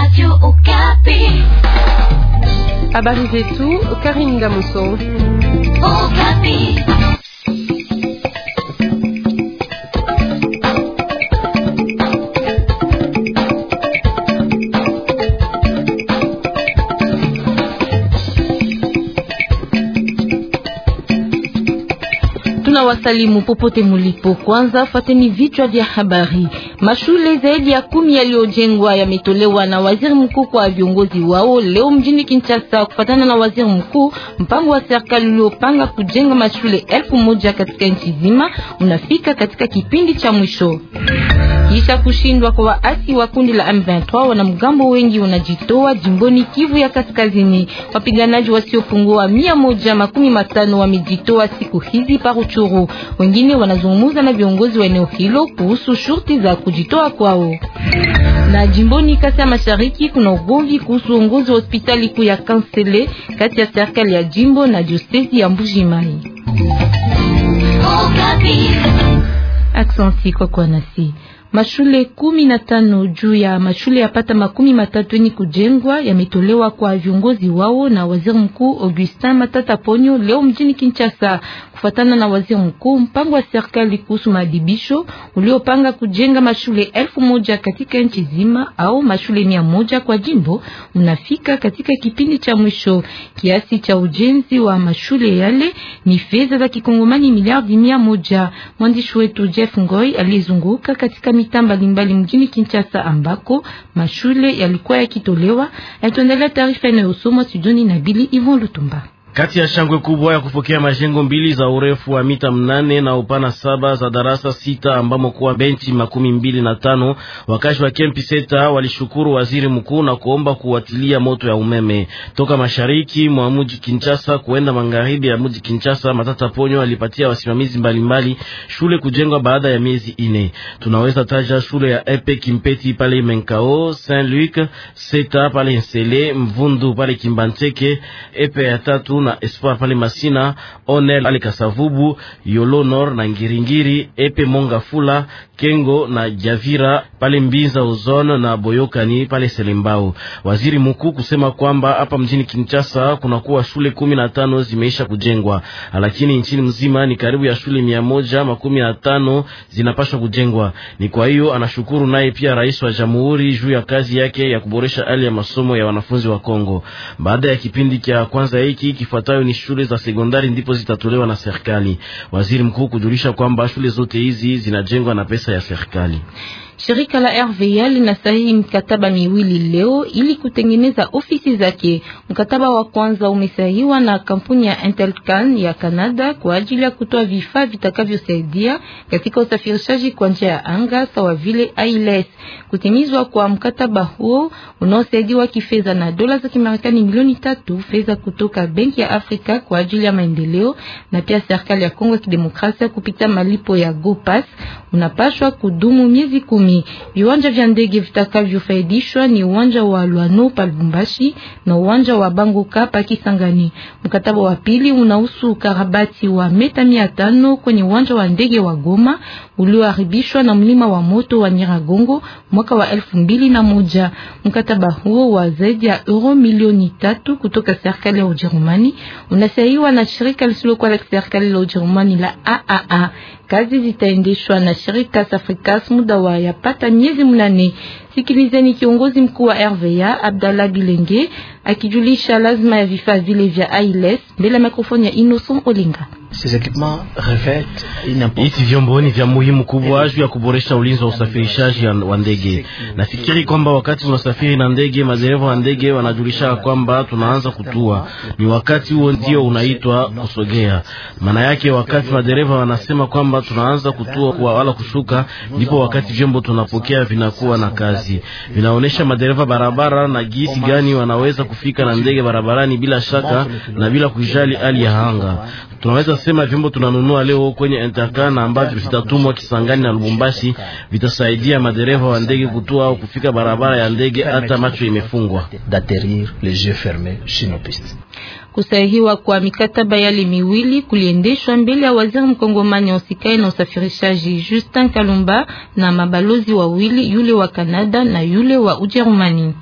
Habari zetu Karim Gamuso. Tunawasalimu popote mulipo. Kwanza fateni vichwa vya habari. Mashule zaidi ya kumi yaliyojengwa yametolewa na waziri mkuu kwa viongozi wao leo mjini Kinshasa, kufatana na waziri mkuu. Mpango wa serikali uliopanga kujenga mashule elfu moja katika nchi nzima unafika katika kipindi cha mwisho. Kisha kushindwa kwa waasi wa kundi la M23, wanamgambo wengi wanajitoa jimboni Kivu ya Kaskazini. Wapiganaji wasiopungua mia moja makumi matano wamejitoa siku hizi Paruchuru. Wengine wanazungumza na viongozi wa eneo hilo kuhusu shurti za kujitoa kwao. Na jimboni Kasai Mashariki kuna ugomvi kuhusu uongozi wa hospitali kuu ya Kansele kati ya serikali ya jimbo na diosezi ya Mbuji-Mayi. Aksanti kwa kwa nasi Mashule kumi na tano juu ya mashule yapata makumi matatu yenye kujengwa yametolewa kwa viongozi wao na waziri mkuu Augustin Matata Ponyo leo mjini Kinshasa. Kufatana na waziri mkuu, mpango wa serikali kuhusu maadibisho uliopanga kujenga mashule elfu moja katika nchi zima au mashule mia moja kwa jimbo unafika katika kipindi cha mwisho. Kiasi cha ujenzi wa mashule yale ni fedha za kikongomani miliardi mia moja. Mwandishi wetu Jeff Ngoi alizunguka katika mitaa mbalimbali mjini Kinshasa ambako mashule yalikuwa yakitolewa. Yatuendelea taarifa inayosomwa studioni na Bili Ivon Lutumba. Kati ya shangwe kubwa ya kupokea majengo mbili za urefu wa mita mnane na upana saba za darasa sita ambamo kuwa benchi makumi mbili na tano wakazi wa kempi seta walishukuru waziri mkuu na kuomba kuwatilia moto ya umeme toka mashariki mwa mji Kinshasa kuenda magharibi ya mji Kinshasa. Matata Ponyo alipatia wasimamizi mbalimbali shule kujengwa baada ya miezi ine. Tunaweza taja shule ya Epe Kimpeti pale Menkao, Saint Luc Seta pale Nsele, Mvundu pale Kimbancheke, Epe ya tatu na Espoir pale Masina, Onel pale Kasavubu, Yolo Nord na Ngiringiri, Epe Monga Fula, Kengo na Javira pale Mbinza Ozone na Boyokani pale Selembao. Waziri mkuu kusema kwamba hapa mjini Kinshasa kunakuwa shule kumi na tano zimeisha kujengwa, lakini nchini mzima ni karibu ya shule mia moja makumi na tano zinapaswa kujengwa. Ni kwa hiyo anashukuru naye pia rais wa jamhuri juu ya kazi yake ya kuboresha hali ya masomo ya wanafunzi wa Kongo. Baada ya kipindi cha kwanza hiki kifuatayo ni shule za sekondari ndipo zitatolewa na serikali. Waziri mkuu kujulisha kwamba shule zote hizi zinajengwa na pesa ya serikali. Shirika la RVA linasahihi mkataba miwili leo ili kutengeneza ofisi zake. Mkataba wa kwanza umesahihiwa na kampuni ya Intelcan ya Canada kwa ajili ya kutoa vifaa vitakavyosaidia katika usafirishaji kwa njia ya anga sawa vile ILS. Kutimizwa kwa mkataba huo unaosaidiwa kifedha na dola za Kimarekani milioni tatu, fedha kutoka Benki ya Afrika kwa ajili ya maendeleo na pia serikali ya Kongo ya Kidemokrasia kupitia malipo ya GoPass, unapashwa kudumu miezi kumi. Viwanja vya ndege vitakavyofaidishwa ni uwanja wa Lwano pa Lubumbashi na uwanja wa Bangoka pa Kisangani. Mkataba wa pili unahusu ukarabati wa meta mia tano kwenye uwanja wa ndege wa Goma ulioharibishwa na mlima wa moto wa Nyiragongo mwaka wa elfu mbili na moja. Mkataba huo wa zaidi ya euro milioni tatu kutoka serikali ya Ujerumani unasainiwa na shirika lisilokuwa la serikali la Ujerumani la AAA. Kazi zitaendeshwa na shirika Safricas muda wa yapata miezi mnane. Sikilizeni kiongozi mkuu wa RVA Abdallah Bilenge akijulisha lazima ya vifaa vile vya ILS mbele ya mikrofoni ya Innocent Olinga. Hizi vyombo ni vya muhimu kubwa juu ya kuboresha ulinzi wa usafirishaji wa ndege. Nafikiri kwamba wakati unasafiri na ndege, madereva wa ndege wanajulisha kwamba tunaanza kutua, ni wakati huo ndio unaitwa kusogea. Maana yake wakati madereva wanasema kwamba tunaanza kutua kwa wala kushuka, ndipo wakati vyombo tunapokea vinakuwa na kazi, vinaonyesha madereva barabara na gisi gani wanaweza kufika na ndege barabarani bila shaka na bila kujali hali ya anga. Tunaweza sema vyombo tunanunua leo kwenye Intercan ambavyo vitatumwa Kisangani na Lubumbashi vitasaidia madereva wa ndege kutua au kufika barabara ya ndege hata macho imefungwa. Kusahihiwa kwa mikataba yale miwili kuliendeshwa mbele ya waziri mkongomani usikae na usafirishaji Justin Kalumba na mabalozi wawili, yule wa Kanada na yule wa Ujerumani.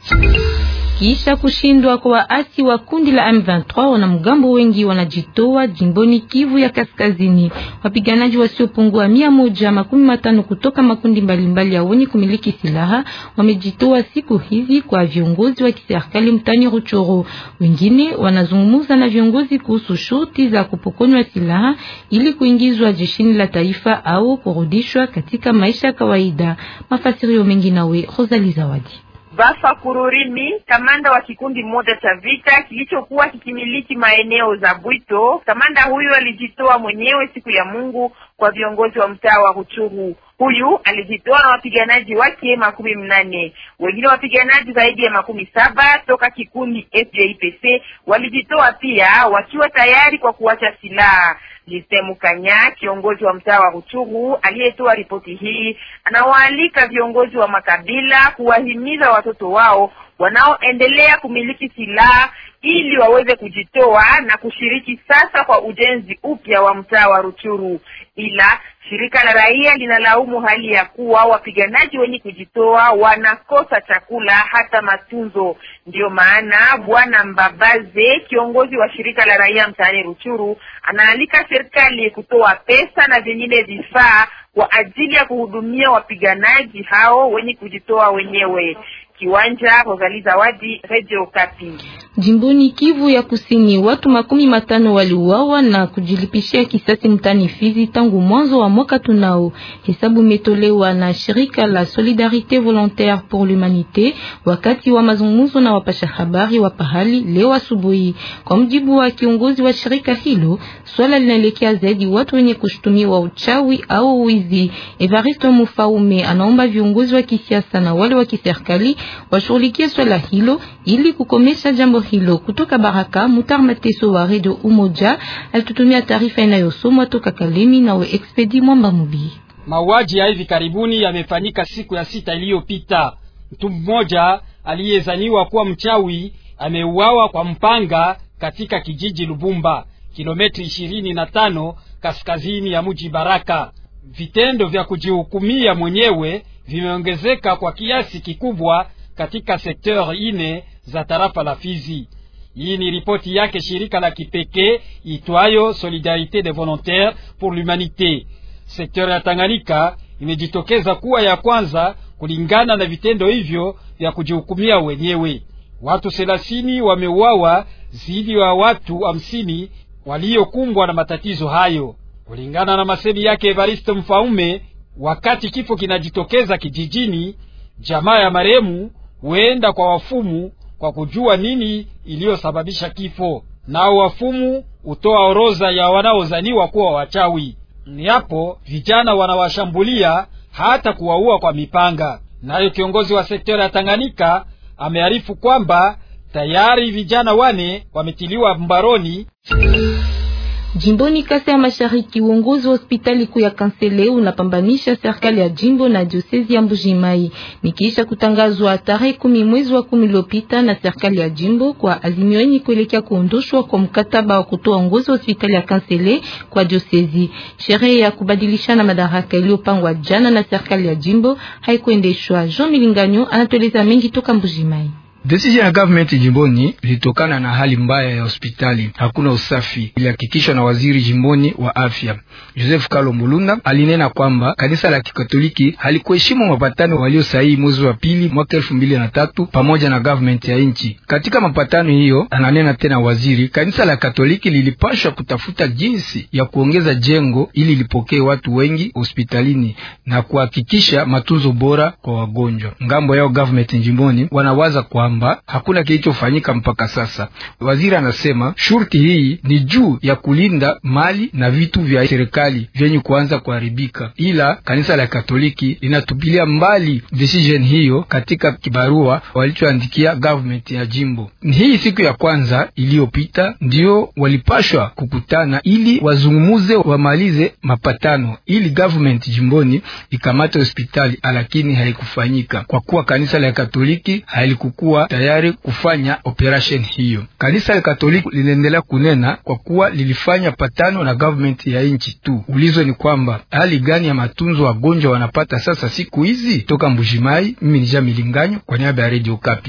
Kisha kushindwa kwa waasi wa kundi la M23, wanamgambo wengi wanajitoa jimboni Kivu ya Kaskazini. Wapiganaji wasiopungua mia moja makumi matano kutoka makundi mbalimbali ya wenye kumiliki silaha wamejitoa siku hizi kwa viongozi wa kiserikali mtani Ruchoro. Wengine wanazungumza na viongozi kuhusu shurti za kupokonywa silaha ili kuingizwa jeshini la taifa au kurudishwa katika maisha ya kawaida. Mafasirio mengi nawe Rosalie Zawadi. Bafa Kururimi, kamanda wa kikundi moja cha vita kilichokuwa kikimiliki maeneo za Bwito. Kamanda huyu alijitoa mwenyewe siku ya Mungu kwa viongozi wa mtaa wa Ruchuru. Huyu alijitoa na wapiganaji wake makumi mnane. Wengine wapiganaji zaidi ya makumi saba toka kikundi FJPC walijitoa pia wakiwa tayari kwa kuacha silaha. Lisemu Kanya, kiongozi wa mtaa wa Ruchuru aliyetoa ripoti hii, anawaalika viongozi wa makabila kuwahimiza watoto wao wanaoendelea kumiliki silaha ili waweze kujitoa na kushiriki sasa kwa ujenzi upya wa mtaa wa Ruchuru. Ila shirika la raia linalaumu hali ya kuwa wapiganaji wenye kujitoa wanakosa chakula hata matunzo. Ndiyo maana bwana Mbabaze, kiongozi wa shirika la raia mtaani Ruchuru, anaalika serikali kutoa pesa na vingine vifaa kwa ajili ya kuhudumia wapiganaji hao wenye kujitoa wenyewe. Kiwanja Rosalie Zawadi, Radio Kapi. Jimboni Kivu ya Kusini, watu makumi matano waliuawa na kujilipishia kisasi mtani Fizi tangu mwanzo wa mwaka tunao. Hesabu imetolewa na shirika la Solidarite Volontaire pour l'Humanité wakati wa mazungumzo na wapasha habari wa pahali leo asubuhi. Kwa mjibu wa kiongozi wa shirika hilo, swala linaelekea zaidi watu wenye kushtumiwa uchawi au wizi. Evaristo Mufaume anaomba viongozi wa kisiasa na wale wa kiserikali washughulikie swala hilo ili kukomesha jambo hilo. Kutoka Baraka, Mutar Mateso wa Radio Umoja alitutumia taarifa inayosomwa toka Kalemi nawe Expedi Mwamba Mubi. Mauaji ya hivi karibuni yamefanyika siku ya sita iliyopita. Mtu mmoja aliyezaniwa kuwa mchawi ameuawa kwa mpanga katika kijiji Lubumba, kilometri ishirini na tano kaskazini ya mji Baraka. Vitendo vya kujihukumia mwenyewe vimeongezeka kwa kiasi kikubwa katika sekteur ine za tarafa la Fizi. Hii ni ripoti yake shirika la kipekee itwayo Solidarite des Volontaires pour l'Humanité. Sekteur ya Tanganyika imejitokeza kuwa ya kwanza kulingana na vitendo hivyo vya kujihukumia wenyewe. Watu thelathini wameuawa zidi ya watu hamsini waliokumbwa na matatizo hayo, kulingana na masemi yake Evariste Mfaume. Wakati kifo kinajitokeza kijijini, jamaa ya marehemu huenda kwa wafumu kwa kujua nini iliyosababisha kifo, nao wafumu hutoa orodha ya wanaozaniwa kuwa wachawi. Ni hapo vijana wanawashambulia hata kuwaua kwa mipanga. Nayo kiongozi wa sekta ya Tanganyika amearifu kwamba tayari vijana wane wametiliwa mbaroni. Jimboni Kasai ya Mashariki, uongozi wa hospitali kuu ya Kansele unapambanisha serikali ya jimbo na diosezi ya Mbujimai. Nikiisha kutangazwa tarehe kumi mwezi wa kumi uliopita na serikali ya jimbo kwa azimio yenye kuelekea kuondoshwa kwa mkataba wa kutoa uongozi wa hospitali ya Kansele kwa diosezi. Sherehe ya kubadilishana madaraka iliyopangwa jana na serikali ya jimbo haikuendeshwa. Jean Milinganyo anatueleza mengi toka Mbujimai. Decision ya government jimboni ilitokana na hali mbaya ya hospitali, hakuna usafi, ilihakikishwa na waziri jimboni wa afya Joseph Kalo Mulunda. Alinena kwamba kanisa la Kikatoliki halikuheshimu mapatano waliosaini mwezi wa pili mwaka elfu mbili na tatu pamoja na government ya nchi. Katika mapatano hiyo, ananena tena waziri, kanisa la Katoliki lilipashwa kutafuta jinsi ya kuongeza jengo ili lipokee watu wengi hospitalini na kuhakikisha matunzo bora kwa wagonjwa. Ngambo yao government jimboni wanawaza kwa hakuna kilichofanyika mpaka sasa. Waziri anasema shurti hii ni juu ya kulinda mali na vitu vya serikali vyenye kuanza kuharibika, ila kanisa la Katoliki linatupilia mbali decision hiyo katika kibarua walichoandikia government ya jimbo. Hii siku ya kwanza iliyopita ndio walipashwa kukutana ili wazungumuze, wamalize mapatano ili government jimboni ikamate hospitali, lakini haikufanyika kwa kuwa kanisa la Katoliki halikukua tayari kufanya operation hiyo. Kanisa la Katoliki linaendelea kunena kwa kuwa lilifanya patano na government ya nchi tu. Ulizo ni kwamba hali gani ya matunzo wagonjwa wanapata sasa siku hizi? Toka Mbujimai, mimi ni Jamilinganyo kwa niaba ya Radio Kapi.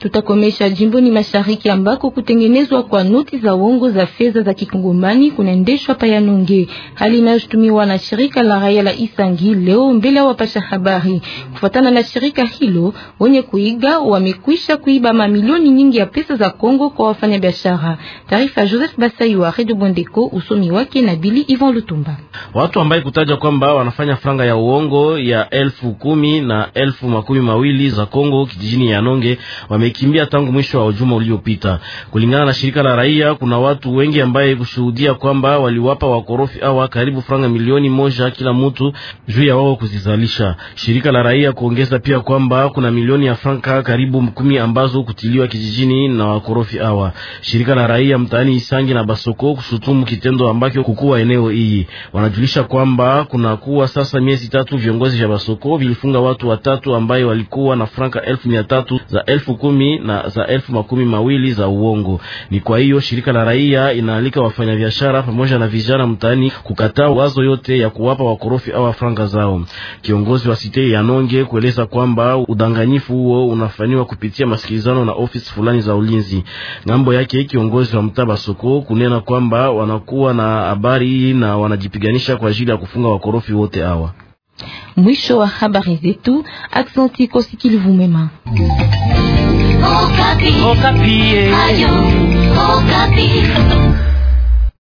Tutakomesha jimboni mashariki ambako kutengenezwa kwa noti za uongo za fedha za kikongomani kunaendeshwa payanonge, hali inayoshutumiwa na shirika la raia la Isangi leo mbele ya wapasha habari. Kufuatana na shirika hilo, wenye kuiga wamekwisha kuiba mamilioni nyingi ya pesa za Kongo kwa wafanyabiashara. Taarifa ya Joseph Basai wa Radio Bondeko, usomi wake na Bili Ivan Lutumba. Watu ambaye kutaja kwamba wanafanya franga ya uongo ya elfu kumi na elfu makumi mawili za Kongo kijijini ya Nonge wamekimbia tangu mwisho wa juma uliopita. Kulingana na shirika la raia, kuna watu wengi ambaye kushuhudia kwamba waliwapa wakorofi awa karibu franga milioni moja kila mtu juu ya wao kuzizalisha. Shirika la raia kuongeza pia kwamba kuna milioni ya franka karibu kumi ambazo kutiliwa kijijini na wakorofi awa. Shirika la raia mtaani Isangi na Basoko kushutumu kitendo ambacho kukuwa eneo hii. Wanajulisha kwamba kuna kuwa sasa miezi tatu viongozi vya Basoko vilifunga watu watatu ambaye walikuwa na franka elfu mia tatu za elfu kumi na za elfu makumi mawili za uongo. Ni kwa hiyo shirika la raia inaalika wafanyabiashara pamoja na vijana mtaani kukataa wazo yote ya kuwapa wakorofi awa franka zao. Kiongozi wa site ya Nonge kueleza kwamba udanganyifu huo unafanywa kupitia masikilizano na ofisi fulani za ulinzi. Ngambo yake kiongozi wa mtaa Basoko kunena kwamba wanakuwa na habari hii na wanajipiganisha kwa ajili ya kufunga wakorofi wote hawa. Mwisho wa habari zetu. Aksanti kosikilivu mema. Okapi. Okapi. Ayo, Okapi.